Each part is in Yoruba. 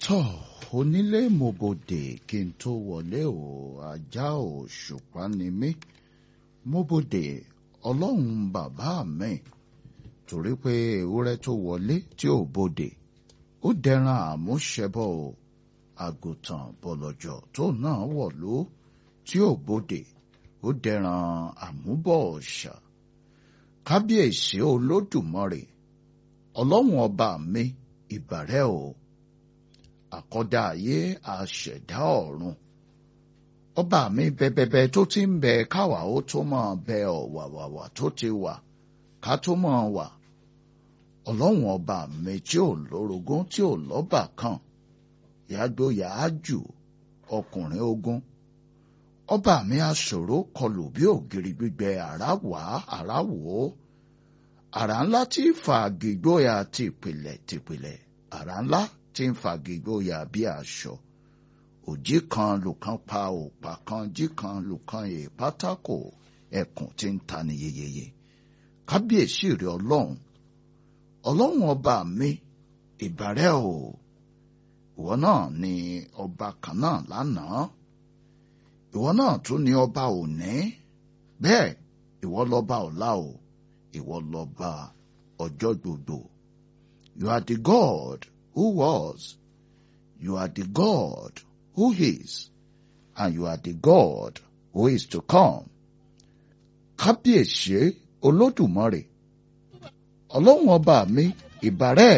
tọ́ onílé mòbòdè kí n tó wọlé o ajá ò ṣùpá ni mí mòbòdè ọlọ́run bàbá mi torí pé ewúrẹ́ tó wọlé tí ò bodè ó dẹran àmúṣẹbọ o àgùntàn bọ̀lọ̀jọ̀ tó náà wọ̀lú tí ò bodè ó dẹran àmúbọ̀ ọ̀ṣà kábíyèsí olódùmarè ọlọ́run ọba mi ìbàrẹ̀ o àkọ́dá ayé àṣẹ̀dá ọ̀run ọba mi bẹbẹbẹ tó ti ń bẹ káwa ó tó máa bẹ ọ̀wàwàwà tó ti wà ká tó máa wà ọlọ́run ọba mi tí ò lórogún tí ò lọ́bà kan yàgbó yàájù ọkùnrin ogun ọba mi aṣòro kọlù bí ògiri gbígbẹ àrá wá àrá wò ó àrá ńlá tí ń fa gígbóyà tìpìlẹ̀ tìpìlẹ̀ àrá ńlá tí ń fa gígbóyà bí aṣọ òjì kan lùkàn pa òpà kan jí kan lùkàn yè pátákó ẹkùn tí ń ta ni yeyeye kábíyèsí rẹ ọlọ́run ọlọ́run ọba mi ìbàrẹ̀ o ìwọ náà ni ọba kan náà lánàá ìwọ náà tún ni ọba òní bẹ́ẹ̀ ìwọ lọba ọ̀la o ìwọ lọba ọjọ́ gbogbo you are the God who was you are the God who is and you are the God who is to come kábíyèsí olódùmarè ọlọ́run ọba mi ìbàrẹ̀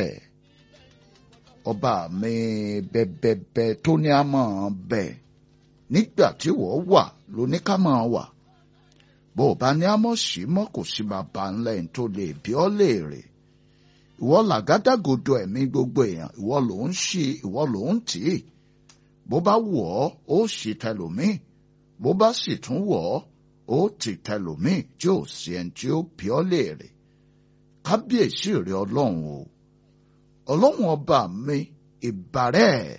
ọba mi bẹbẹbẹ tó ní a máa bẹ nígbà tí wọ́n wà lóní ká máa wà bó o bá ní àmọ́ sí mọ́ kò sí bàbá ńlá ẹ̀ tó lè bí ọ́ léèrè ìwọ làgádágodo ẹ̀mí gbogbo èèyàn ìwọ ló ń ṣí ìwọ ló ń tì í bó bá wù ọ́ ó sì tẹlòmíì bó bá sì tún wù ọ́ ó ti tẹlòmíì tí ò sí ẹni tí ó bí ọ́ léèrè kábíyèsí rẹ ọlọ́run o ọlọ́run ọba mi ìbàrẹ̀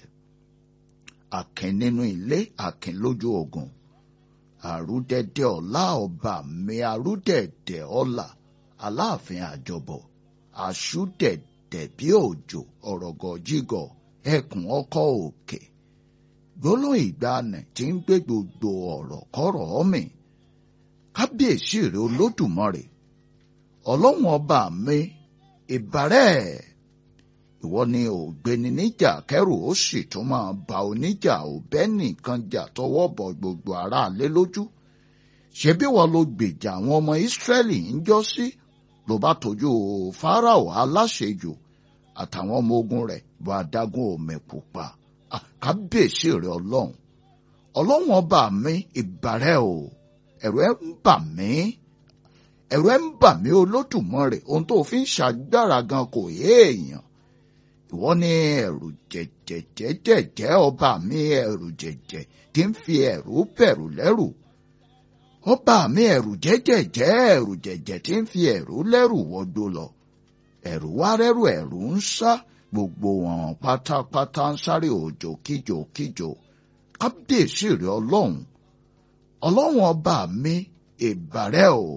àkìn nínú ilé àkìn lójú ogun àrúdẹ̀dẹ̀ ọlá ọba mi àrúdẹ̀dẹ̀ ọlá aláàfin àjọbọ àṣùdẹ̀dẹ̀ bí òjò ọ̀rọ̀gọ̀ jígọ̀ ẹkùn ọkọ̀ òkè gbólóhùn ìgbàanì tí ń gbé gbogbo ọ̀rọ̀ kọ́rọ̀ mi kábíyèsí rẹ olódùmarè ọlọ́run ọba mi ìbàrẹ̀ ìwọ ni ògbéni níjà kẹrù ó sì tún máa ba oníjà òbẹ́ nìkan jà tọwọ́ bọ gbogbo aráalé lójú ṣebí wọn ló gbèjà àwọn ọmọ ìsírẹ́lì ń jọ́ sí ló bá tójú fáráò aláṣejù àtàwọn ọmọ ogun rẹ̀ bọ adágún omi pupa kábíyèsí rẹ ọlọ́run ọlọ́run ọba mi ìbàrẹ̀ o ẹ̀rù ẹ̀ ń bà mí ẹ̀rù ẹ̀ ń bà mí olódùmarè ohun tó fi ń ṣàgbára gan kò yé èèyàn ìwọ ní ẹ̀rù jẹ̀jẹ̀jẹ̀jẹ̀ ọba mi ẹ̀rù jẹ̀jẹ̀ tí ń fi ẹ̀rù bẹ̀rù lẹ́rù ọba mi ẹ̀rù jẹ̀jẹ̀jẹ̀ ẹ̀rù jẹ̀jẹ̀ tí ń fi ẹ̀rù lẹ́rù wọgbó lọ ẹ̀rù wá rẹ́rù ẹ̀rù ń sá gbogbo wọn pátápátá ń sáré òjò kíjò kíjò kábíyèsí rẹ ọlọ́run ọlọ́run ọba mi ìbàrẹ̀ o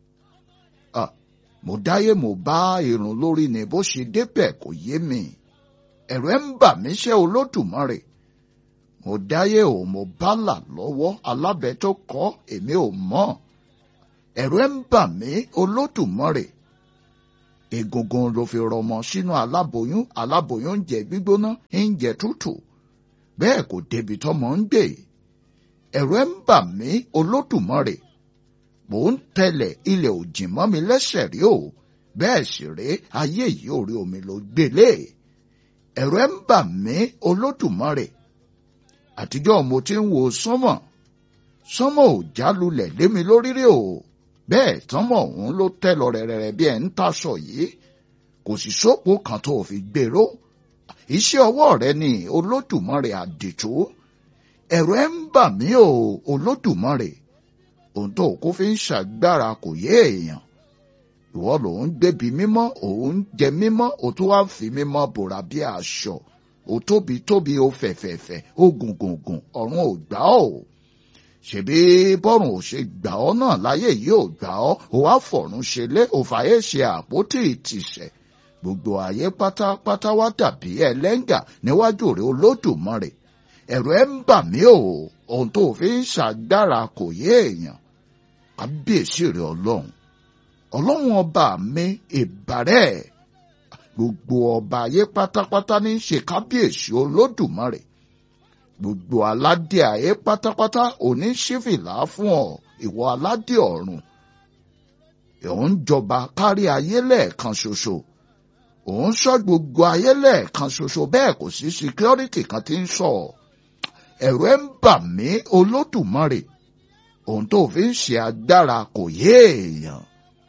mo dáyé mo bá irun lórí ni bó ṣe débẹ̀ kò yé mi ẹ̀rù ẹ̀ ń bà mí ṣẹ́ olódùmarè mo dáyé o mo bá là lọ́wọ́ alábẹ́ tó kọ́ èmi ò mọ̀ ẹ̀rù ẹ̀ ń bà mí olódùmarè egungun ló fi rọmọ sínú aláboyún aláboyún ń jẹ gbígbóná ń jẹ tútù bẹ́ẹ̀ kò débi tọ́mọ ń gbé ẹ̀rù ẹ̀ ń bà mí olódùmarè mò ń tẹ̀lẹ̀ ilẹ̀ òjì mọ́ mi lẹ́sẹ̀ rí o bẹ́ẹ̀ sì rí ayé yìí orí omi ló gbélé ẹ̀rù ẹ̀ ń bà mí olódùmarè àtijọ́ mo ti ń wo sánmọ̀ sánmọ̀ ò jálulẹ̀ lé mi lórí rí o bẹ́ẹ̀ sánmọ̀ ọ̀hún ló tẹ́ lọ rẹ̀rẹ̀rẹ̀ bí ẹ̀ ń taṣọ yìí kò sì sópo kan tó fi gbèrò iṣẹ́ ọwọ́ rẹ ni olódùmarè àdìtú ẹ̀rù ẹ̀ ń bà mí o olódùmarè ohun tó kó fi ń ṣàgbára kò yé èèyàn ìwọ ló ń gbébi mímọ́ òun jẹ mímọ́ o tún wá fi mímọ́ bòrà bí aṣọ o tóbi tóbi o fẹ̀fẹ̀fẹ̀ o gùngùngùn ọ̀run ò gbà ọ́ ṣebí bọ́run ò ṣe gbà ọ́ náà láyé yìí ò gbà ọ́ o wá fọ̀run ṣe lé òfàyè ṣe àpótí ìtìsẹ̀ gbogbo ayé pátápátá wá dàbí ẹlẹ́ngà níwájú rẹ̀ olódùmarè ẹ̀rù ẹ̀ ń bà mí o ohun tó fi ń ṣàgbára kò yé èèyàn kábíyèsí rẹ̀ ọlọ́run ọlọ́run ọba mi ìbàrẹ̀ gbogbo ọba ayé pátápátá ní í ṣe kábíyèsí olódùmarè gbogbo aládé ayé pátápátá òní ṣífìlà fún ọ ìwọ aládé ọ̀run òun jọba kárí ayé lẹ́ẹ̀kan ṣoṣo òun sọ gbogbo ayé lẹ́ẹ̀kan ṣoṣo bẹ́ẹ̀ kò sí síkírọ́rìtì kan tí ń sọ ẹ̀rù ẹ̀ ń bà mí olódùmarè ohun tó fi ń ṣe agbára kò yé èèyàn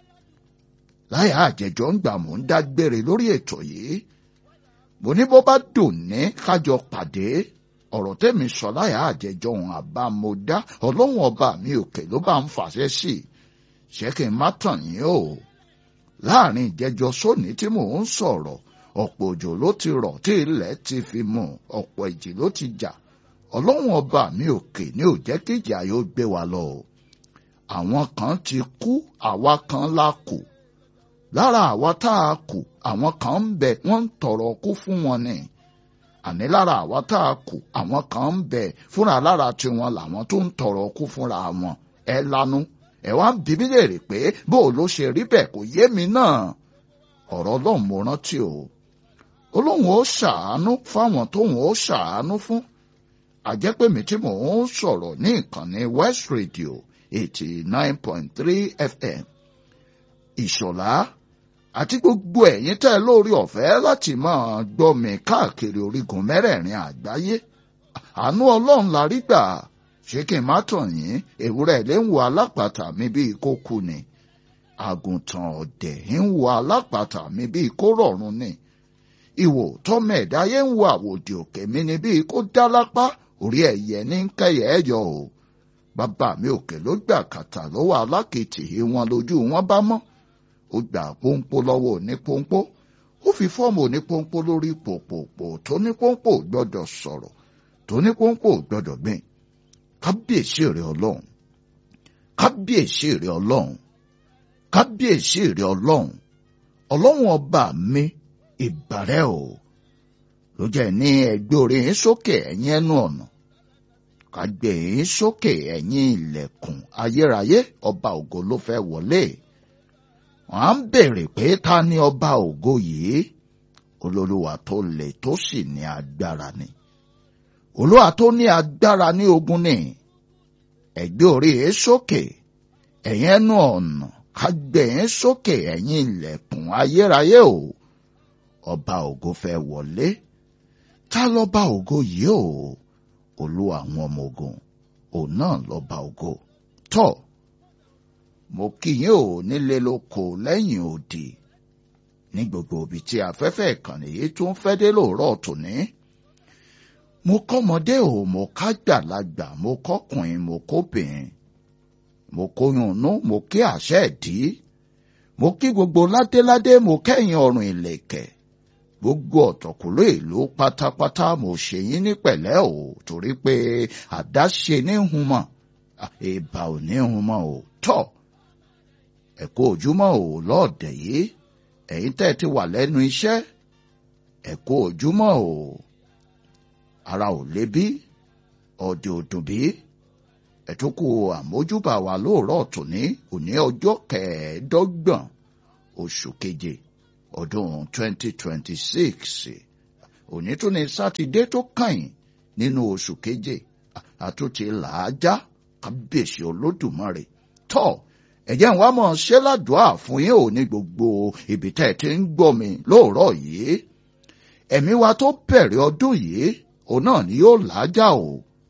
láyà àjẹjọ ń gbà mò ń dágbére lórí ètò yìí mo ní bó bá dùn ní kájọ pàdé ọ̀rọ̀ tẹ́mi sọ láyà àjẹjọ ohun àbámọ́dá ọlọ́run ọba mi òkè ló bá ń fàṣẹ sí i ṣé kí n má tàn yín o láàrin ìjẹjọ sóní tí mò ń sọ̀rọ̀ ọ̀pọ̀ òjò ló ti rọ̀ tí ilẹ̀ ti fi mú ọ̀pọ̀ ìjì ló ti jà ọlọ́run ọba mi òkè ní ò jẹ́ kí ìjà yóò gbé wa lọ o àwọn kan ti kú àwa kan la kù lára àwa tá a kù àwọn kan ń bẹ wọ́n ń tọrọ kú fún wọn ni àní lára àwa tá a kù àwọn kan ń bẹ fúnra lára tiwọn làwọn tó ń tọrọ kú fúnra wọn ẹ lanu ẹ wá ń bí mi léèrè pé bó o ló ṣe rí bẹ́ẹ̀ kò yé mi náà ọ̀rọ̀ ọlọ́run mo rántí o olóhùn ó ṣàánú fáwọn tóhùn ó ṣàánú fún àjẹpẹ́mi tí mò ń sọ̀rọ̀ ní ìkànnì West Radio eighty nine point three FM ìṣọ̀lá àti gbogbo ẹ̀yin tẹ́ lórí ọ̀fẹ́ láti máa gbọ́ mi káàkiri orígun mẹ́rẹ̀ẹ̀rin àgbáyé àánú ọlọ́run la rí gbà ṣé kí n má tàn yín ewúrẹ́ ilé ń wo alápàtà mi bíi kó kú ni àgùntàn ọ̀dẹ̀ ń wo alápàtà mi bíi kó rọ̀run ni ìwò tọ́mọ ẹ̀dáyé ń wo àwòdì òkè mi ni bíi kó dá lápá orí ẹ̀yẹ ní kẹyẹ ẹ yọ o bàbá mi òkè ló gbà kàtà lọ́wọ́ alákìtì wọn lójú wọn bá mọ́ ó gbà pọ́npọ́ lọ́wọ́ onípọ́npọ́ ó fi fọ́ọ̀mù onípọ́npọ́ lórí pòpòpò tó nípọ́npọ́ gbọ́dọ̀ sọ̀rọ̀ tó nípọ́npọ́ gbọ́dọ̀ gbìn kábíyèsí rẹ ọlọ́run kábíyèsí rẹ ọlọ́run kábíyèsí rẹ ọlọ́run ọlọ́run ọba mi ìbàrẹ̀ o ló jẹ́ ní ẹgbẹ́ orí yín sókè ẹ̀yìn ẹnu ọ̀nà kàgbé yín sókè ẹ̀yìn ilẹ̀kùn ayérayé ọba ògo ló fẹ́ wọlé wọ́n á ń béèrè pé ta ni ọba ògo yìí olólùwà tó le tó sì ní agbára ni olúwa tó ní agbára ní ogun ni ẹgbẹ́ orí yín sókè ẹ̀yìn ẹnu ọ̀nà kàgbé yín sókè ẹ̀yìn ilẹ̀kùn ayérayé o ọba ògo fẹ́ wọlé ta lọ́ba ògo yìí o olúwa àwọn ọmọ ogun òun náà lọ́ba ògo tọ́ mo kí yín o nílé lóko lẹ́yìn òdì ní gbogbo ibi tí afẹ́fẹ́ ìkànnì yìí tún fẹ́ dé lóòrọ̀ tòní mo kọ́mọdé o mo kágbàlagbà mo kọ́kùnrin mo kóbìnrin mo kóyunnú mo kí àṣẹ ìdí mo kí gbogbo ládéládé mo kẹ́yìn ọrùn ìlẹ̀kẹ̀ gbogbo ọ̀tọ̀kùlú ìlú pátápátá mo ṣe yín ní pẹ̀lẹ́ o torí pé àdáṣe ní humọ̀ ìbà ò ní humọ̀ o tọ́ ẹ̀kọ́ ojúmọ́ o lọ́ọ̀dẹ̀ yìí ẹ̀yin tẹ́ ti wà lẹ́nu iṣẹ́ ẹ̀kọ́ ojúmọ́ o ara ò lé bí ọ̀dẹ̀ òdùn bí ẹ̀túnkù àmójúbà wa lóòrọ̀ tòní òní ọjọ́ kẹẹ̀ẹ́dọ́gbọ̀n oṣù keje ọdún 2026 òní tún ní sátidé tó kàn nínú oṣù keje àtúntì làájá kábíyèsí olódùmarè tọ́ ẹ̀jẹ̀ ń wá mọ̀ ṣé ládùúà fún yín ò ní gbogbo ibi tẹ́ ẹ ti ń gbọ́ mi lóòrọ̀ yìí ẹ̀mí wa tó bẹ̀rẹ̀ ọdún yìí òun náà ni yóò làájá o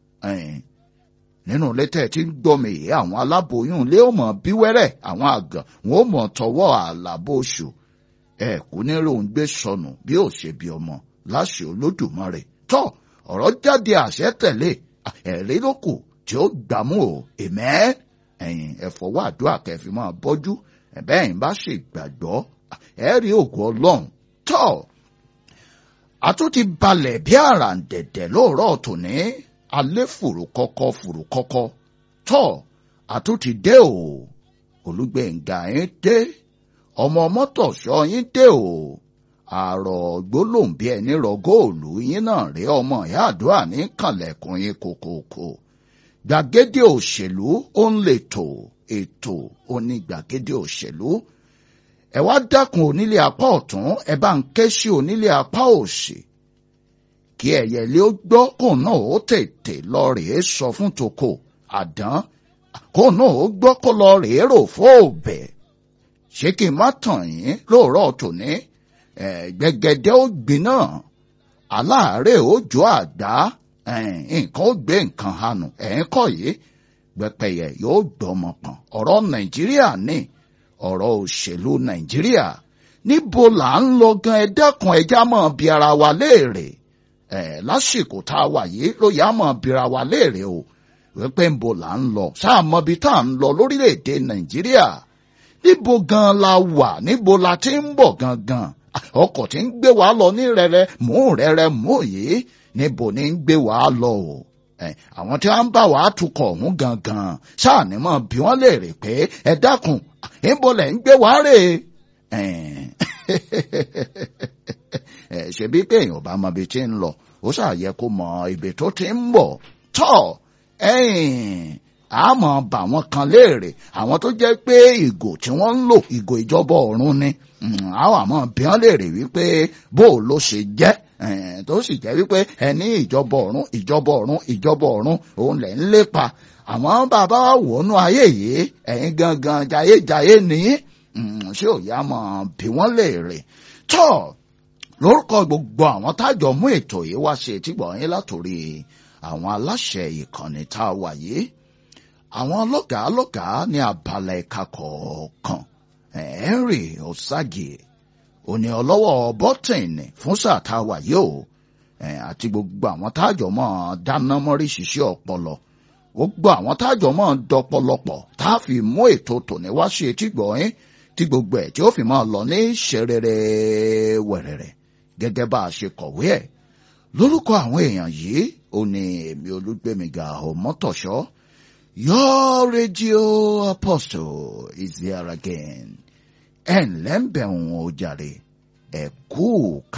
nínú ilé tẹ́ ẹ ti ń gbọ́ mi yìí àwọn aláboyún ilé ò mọ̀ bí wẹ́rẹ́ àwọn àgàn wọn ò mọ̀ tọwọ́ àlàbòṣù ẹ kú ní lóun gbé sọnù bí ó ṣe bí ọmọ láṣẹ olódùmarè tọ ọ̀rọ̀ jáde àṣẹ tẹ̀lé ẹ̀rí ló kù tí ó gbàmú o èmẹ́ ẹ̀yìn ẹ̀fọ́wọ́ àdúrà kẹfì máa bọ́jú ẹ̀bẹ́ ẹ̀yìn bá ṣe gbàgbọ́ ẹ rí ògùn ọlọ́run tọ́ àtúntì balẹ̀ bí àràǹdẹ̀dẹ̀ lóòrọ̀ tòní alẹ́ fùrù kọ́kọ́ fùrù kọ́kọ́ tọ́ àtúntì dé o olùgbẹ̀ngà yín dé ọmọ mọ́tòṣọ́ yín dé o àrọ̀ gbólóhùn bí ẹni rọ góòlù yín náà rí ọmọ ìyá àdúrà ní kànlẹ̀kùn yín kòkòkò gbàgede òṣèlú ó ń lè tò ètò oní gbàgede òṣèlú ẹ wá dákun onílé apá ọ̀tún ẹ bá ń ké sí onílé apá òsì kí ẹyẹlé ó gbọ́ kó náà ó tètè lọ rèé sọ fún toko àdán kó náà ó gbọ́ kó lọ rèé rò fóòbẹ̀ ṣé kí n má tàn yín lóòrọ̀ tòní gbẹ̀gẹ̀dẹ̀ ó gbiná aláàárẹ̀ ó jó àgbá nǹkan ó gbé nǹkan hanù ẹ̀ ń kọ́ yìí gbẹpẹyẹ yóò gbọmọ pọn ọ̀rọ̀ nàìjíríà ní ọ̀rọ̀ òṣèlú nàìjíríà níbo là ń lọ gan ẹ dákun ẹjá mọ̀ bí ara wa léèrè ẹ lásìkò tá a wà yìí ló yá mọ̀ bí ara wa léèrè o wípé níbo là ń lọ sáà mọ̀ bí tá à ń lọ lórílẹ̀‐èdè nàìjíríà níbo gan la wà níbo la ti ń bọ̀ gangan ọkọ̀ tí ń gbé wa lọ ní rẹ̀rẹ̀ mú rẹ̀rẹ̀ mú yìí níbo ni ń gbé wa lọ o àwọn tí wọ́n ń bá wa tukọ̀ ọ̀hún gangan sáà ní mọ̀ bí wọ́n léèrè pé ẹ dákun níbo lẹ̀ ń gbé wa rè ṣebí pé èèyàn bá mọ ibi tí ń lọ ó ṣàyẹ kó mọ ibi tó ti ń bọ̀ tọ́ àmọ́ bà wọ́n kan léèrè àwọn tó jẹ́ pé ìgò tí wọ́n ń lò ìgò ìjọba ọ̀run ni àwọn àmọ́ bí wọ́n léèrè wípé bó ló ṣe jẹ́ tó sì jẹ́ wípé ẹni ìjọba ọ̀run ìjọba ọ̀run ìjọba ọ̀run òun lẹ̀ ń lépa àmọ́ bàbá wa wò nú ayé yìí ẹ̀yin gangan jayéjayé ni ṣé ò yá mọ̀ bí wọ́n léèrè tọ́ lórúkọ gbogbo àwọn tájọ mú ètò yìí wá ṣe tìgbọ̀ yín látòrí àwọn aláṣẹ ìkànnì tá a wà yìí àwọn lọ́gàá lọ́gàá ní abala ẹ̀ka kọ̀ọ̀kan Henry Osage òní ọlọ́wọ́ bọ́tìnì fún sáà tá a wà yìí o àti gbogbo àwọn tájọ mọ́ dáná mọ́rí ṣiṣẹ́ ọpọlọ gbogbo àwọn tájọ mọ́ dọpọlọpọ̀ tá a fi mú ètò tòní wá ṣe tìgbọ̀ yín tí gbogbo ẹ̀ tí ó fi máa lọ ní ṣerere wẹ̀rẹ̀rẹ̀ gẹ́gẹ́ bá a ṣe kọ̀wé ẹ̀ lórúkọ àwọn èèyàn yìí ó ní èmi olúgbẹ̀míga ọmọtọ̀ṣọ́ your radio apostle is here again ẹ̀ ǹlẹ́ ń bẹ̀ wọ́n ó jàre ẹ̀ kú